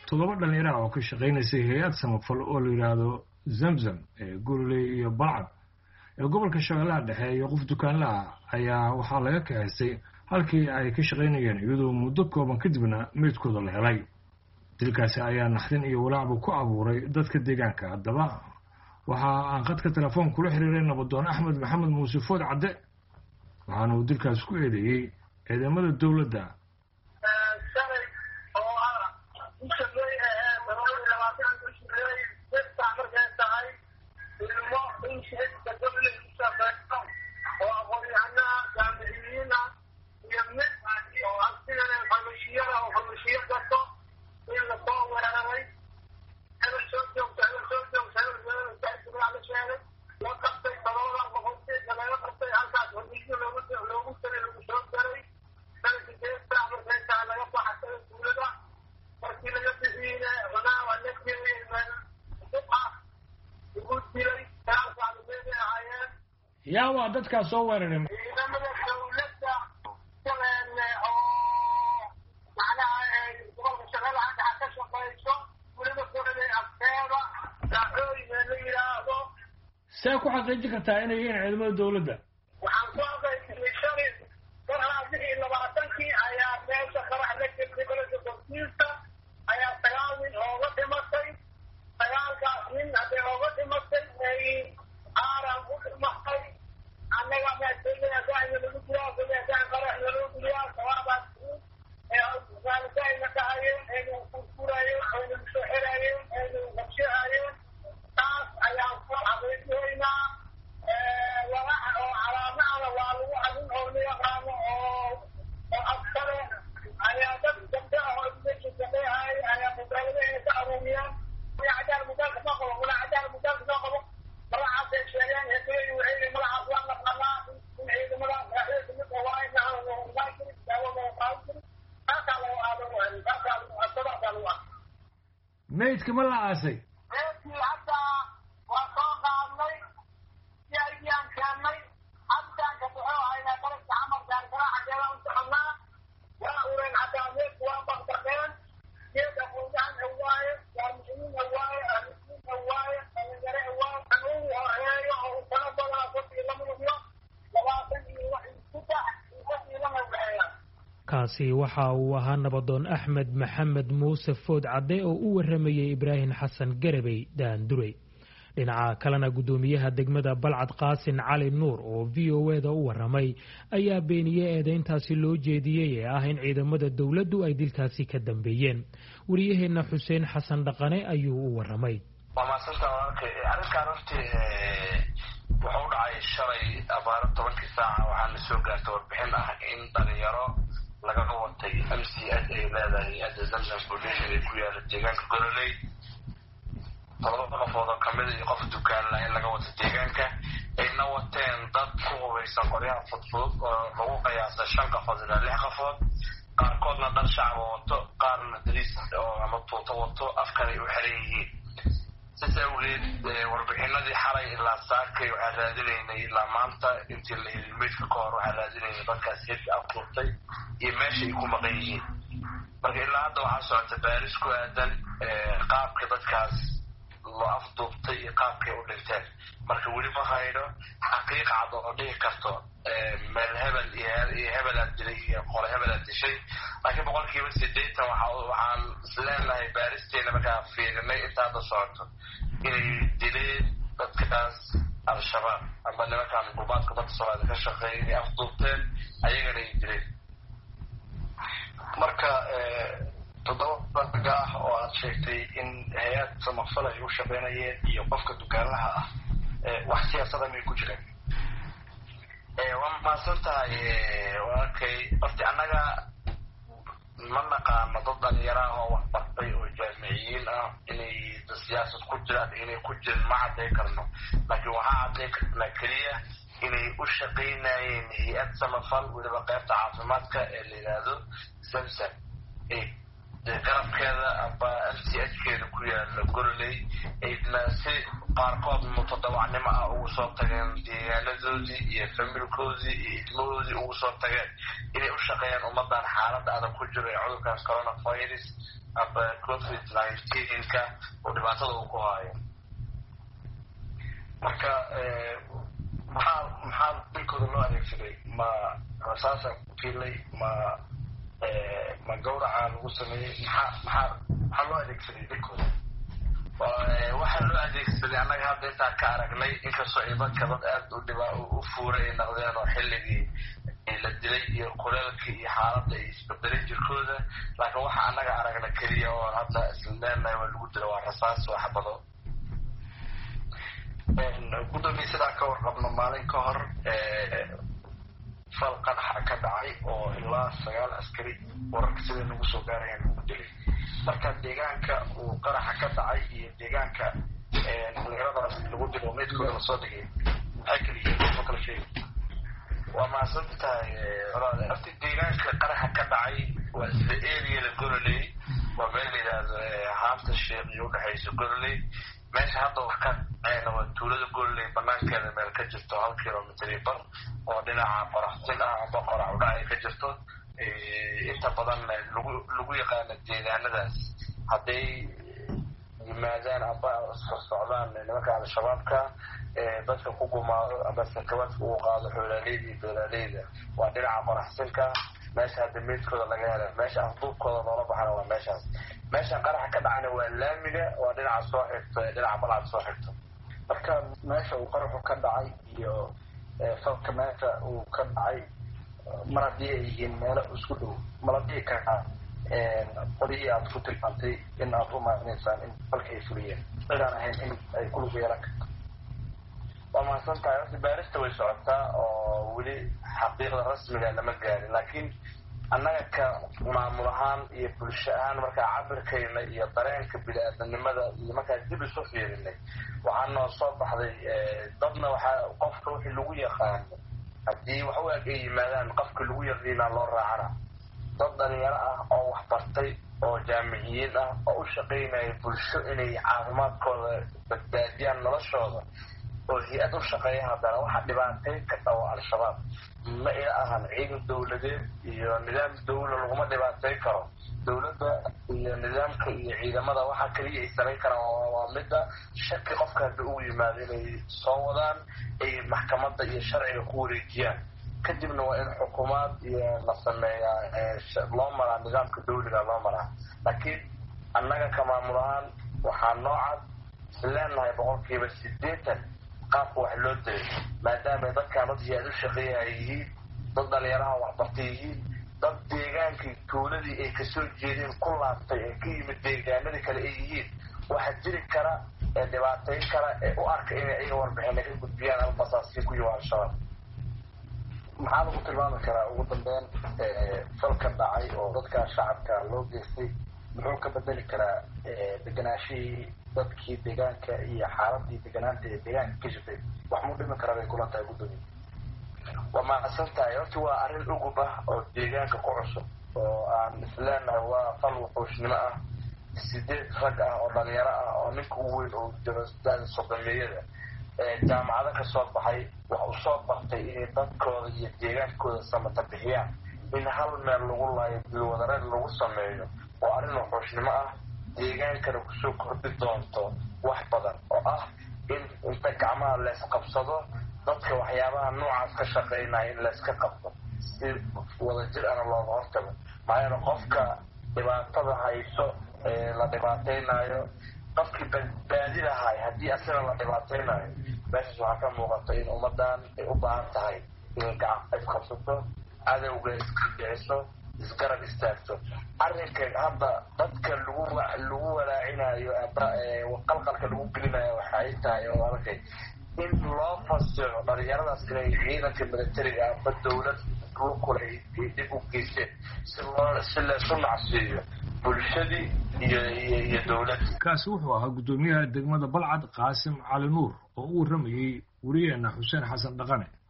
toddoba dhallinyaraha oo ka shaqaynaysay hay-ad samafal oo la yidhaahdo zamzam ee gurley iyo balcad ee gobolka shabeellaha dhexe iyo qof dukaanlaha ayaa waxaa laga kaxaystay halkii ay ka shaqaynayeen iyadoo muddo kooban kadibna meydkooda la helay dilkaasi ayaa naxdin iyo walaacbu ku abuuray dadka deegaanka haddaba waxa aan khadka telefoon kula xiriiray nabadoon axmed maxamed muuse food cadde waxaana uu dilkaas ku eedeeyey ciidamada dowladda yaa waa dadkaas soo weeraray ciidamada dawladda oo macnaha gobolka shabeellaha dhexa ka shaqayso weliba gobolay afteeda dacooyina la yidhaahdo see ku xaqiijin kartaa inay yihiin ciidamada dowladda waxaan ku aqaysiyey shalay marhaa bixii labaatankii ayaa meesha qarax la jirtay beledka korkiisa ayaa sagaal nin ooga dhimatay sagaalkaas nin hadday ooga dhimatay ay aaran u dhimatay annaga maadooyada dacina lagu jiraa golia dac qaraxna lagu geliyaa sabaabaas ee dhahayeen aynu kurkurayeen aynu soo xiraayeen aynu qabshahaayeen taas ayaan ku xaqiijiyaynaa walaca oo calaamahana waa lagu adin oo la yaqaano oo oo askare ayaa dad gabdho ah oo meesha shaqeehaay ayaa mudaaladaheena ka aruuriyaan cadaal mudaalka soo qabo wala cadaal mudaalka soo qabo magacaasay sheegeen heesayi waxay magacaas waa naqanaa in ciidamada madaxda kamid waa inaanu noqon jirin daawo loo qaadan jirin taasaa lagu aadan waayay taasaa lagu asabaasaa lagu ah meydka ma la aasay reerkii hadda waa soo qaadnay si aydiyaan keennay cabitaanka wuxuu haynaa dalabka camar gaargaraaca geela u soconnaa waa ureen haddaa meedku waa baqbaqeen geed aqoonyahan awaaye jaamiciyiin awaaye ahludiin awaaye dhalinyare awaaye anugu horeeyo oo u talo badanaa sadii lama lubiyo labaatan iyo wax saddex iyo sadii lama waxeeya kaasi waxa uu ahaa nabadoon axmed maxamed muuse food cadde oo u waramayey ibraahim xasan garabey daandurey dhinaca kalena guddoomiyaha degmada balcad qaasin cali nuur oo v o e da u waramay ayaa beeniyey eedeyntaasi loo jeediyey ee ah in ciidamada dowladdu ay dilkaasi ka dambeeyeen wariyaheenna xuseen xasan dhaqane ayuu u waramay waa maasanta walaalkay arrinkaan hortii wuxuu u dhacay shalay abaaro tobankii saaca waxaana soo gaartay warbixin ah in dhalinyaro lagaga watay m c s ay leedahay hadda zamzam foundation ee ku yaala deegaanka gololey todoba qofood oo kamida iyo qof dukaanla in laga wato deegaanka ayna wateen dad ku hubaysan qoryaha fudfudud oo lagu qiyaasa shan qofood ilaa lix qofood qaarkoodna dhar shacaba wato qaarna dariis oo ama tuuto wato afkan ay u xiran yihiin sidaas awgeed warbixinadii xalay ilaa saakay waxaan raadinaynay ilaa maanta intii la helin meydka ka hor waxaan raadinaynay dadkaas hirka afduurtay iyo meesha ay ku maqan yihiin marka ilaa hadda waxaa socota baaris ku aadan qaabka dadkaas loo afduubtay iyo qaabkay u dhinteen marka weli ma hayno xaqiiq cad oo dhihi karto meel hebel iyo hebelaad dilay iyo qole hebelaad dishay laakiin boqolkiiba sideetan waxaan isleenahay baaristeena markaa fiirinay inta hadda socoto inay dileen dadkaas al-shabaab amba nimankaan gubaadka dadka soomaalida ka shaqeeya inay afduubteen ayagana ay dileen marka toddoba ragga ah oo aad sheegtay in hay-ad samafal ay u shaqeynayeen iyo qofka dukaanlaha ah wax siyaasada may ku jireen waa mahadsan tahay walaalkay horti annaga ma naqaano dad dhalinyaro ah oo wax bartay oo jaamiciyiin ah inay siyaasad ku jiraan inay ku jirin ma cadday karno laakiin waxaa cadday karnaa keliya inay u shaqaynayeen hay-ad samafal weliba qaybta caafimaadka ee la yidhaahdo zamzam garabkeeda amba m c h keeda ku yaala gololey ayna si qaarkood mutadawacnimo ah ugu soo tageen deegaanadoodii iyo familkoodii iyo ilmahoodii ugu soo tageen inay u shaqeeyaan ummadan xaaladda adag ku jiro ee cudurkan coronavirus aba covid nineteenka oo dhibaatada uu ku haayo marka maxaa maxaa dilkooda loo adeegsaday ma rasaasa ku tiilay ma ma gawraca lagu sameeyey maxaa maxaa maxaa loo adeegsaday dilkooda waxaa loo adeegsaday annaga hadda intaan ka aragnay inkastoo ciidanka dad aad u dhibaa u fuuray ay noqdeen oo xilligii la dilay iyo kuleelkii iyo xaaladda ay isbedelay jirkooda laakiin waxa annaga aragna keliya oo hadda isla leenahay waa lagu dilo waa rasaas waa xabado gudoomiye sidaan ka warqabno maalin ka hor fal qaraxa ka dhacay oo ilaa sagaal askari wararka siday nagu soo gaarayaan lagu dilay marka deegaanka uu qaraxa ka dhacay iyo deegaanka dhalinyaradaas lagu dilo meydkooda lasoo dhigay maxay kala yihiin ma kala sheegi waa mahadsan tahay horti deegaanka qaraxa ka dhacay waa isla eriyada goroley waa meel la yidhaahdo haanta sheekh iyo udhexaysa goroley meesha hadda wax ka dhacayna waa tuulada goroley banaankeeda meel ka jirto hal kilomitr iyo bar oo dhinaca qoraxsin ah amba qorax udhac ay ka jirto inta badan lagu lagu yaqaano deegaanadaas hadday yimaadaan amba sorsocdaan nimanka al-shabaabka dadka ku gumaado amba sakabaadka uu qaado xoolaaleyda iyo beeraaleyda waa dhinaca qoraxsinka meesha hadda meydkooda laga hela meesha afduubkooda loola baxana waa meeshaas meesha qaraxa ka dhacana waa laamiga waa dhinaca soo xigto ee dhinaca balcad soo xigto marka meesha uu qaraxu ka dhacay iyo falka meesha uu ka dhacay mar haddii ay yihiin meelo isku dhow mala dhihi karaa qolihii aad ku tilmaantay in aad u maadinaysaan in falka ay fuliyeen cidaan ahayn in ay kulug yeelan karto waa mahadsan tahay horta baarista way socotaa oo weli xaqiiqda rasmiga lama gaarin laakiin annaga ka maamul ahaan iyo bulsho ahaan markaa cabirkayna iyo dareenka bini-aadanimada iyo markaa dib isu fiirinay waxaa noo soo baxday dadna waxaa qofka wixii lagu yaqaano haddii wax u eg ay yimaadaan qofka lagu yaqiinaa loo raacana dad dhalinyaro ah oo wax bartay oo jaamiciyiin ah oo u shaqaynaya bulsho inay caafimaadkooda badbaadiyaan noloshooda oo hay-ad u shaqeeya haddana waxa dhibaateyn ka dhawo al-shabaab ma ila ahan ciidan dowladeed iyo nidaam dawla laguma dhibaateyn karo dowladda iyo nidaamka iyo ciidamada waxa kaliya ay samayn karaan waa midda shaki qofka hadda ugu yimaado inay soo wadaan ay maxkamadda iyo sharciga ku wareejiyaan kadibna waa in xukuumaad iyo la sameeyaa loo maraa nidaamka dawliga loo maraa laakiin annaga ka maamul ahaan waxaa noocad isleenahay boqolkiiba sideetan qaabka wax loo dilay maadaama dadkaan dad hay-ad u shaqeeya ay yihiin dad dhalinyaraha waxbartay yihiin dad deegaankii tuuladii ay kasoo jeedeen ku laabtay ee ka yimid deegaanadii kale ay yihiin waxa jiri kara ee dhibaateyn kara ee u arka inay ayaga warbixina ka gudbiyaan ama basaasiin ku yiwa al-shabaab maxaa lagu tilmaami karaa ugu dambeyn falka dhacay oo dadka shacabka loo geystay muxuu ka bedeli karaa deganaashihii dadkii deegaanka iyo xaaladii deganaanta ee deegaanka ka jirtay wax muu dhimi karaa bay kula tahay guddoomiye waa mahadsan tahay horta waa arrin ugub ah oo deegaanka ku cusub oo aan isleenahay waa fal wuxuushnimo ah sideed rag ah oo dhalinyaro ah oo ninka ugu weyn oo jiro da-da sodomeeyada jaamacado ka soo baxay wax u soo bartay inay dadkooda iyo deegaankooda samata bixiyaan in hal meel lagu laayo dilwadareed lagu sameeyo oo arrin wuxuushnimo ah deegaankana kusoo kordhi doonto wax badan oo ah in inta gacmaha leysqabsado dadka waxyaabaha noocaas ka shaqaynaya in layska qabto si wadajir ana looga hortago maxaa yeele qofka dhibaatada hayso ee la dhibaateynayo qofkii badbaadi lahay haddii asina la dhibaateynayo meeshaas waxaa ka muuqata in ummadan ay u baahan tahay inay gacan isqabsato cadowga iska dhiciso isgarab istaagto arrinka hadda dadka lagu lagu walaacinayo qalqalka lagu gelinayo waxay tahay oo arkay in loo fasiro dhalinyaradaas inay ciidanka militariga amba dawlad lukula ay dib u geysteen si loo si laysu nacsiiyo bulshadii iyo iyo dowladda kaasi wuxuu ahaa guddoomiyaha degmada balcad qaasim cali nuur oo u warramayey weriyeena xuseen xasan dhaqane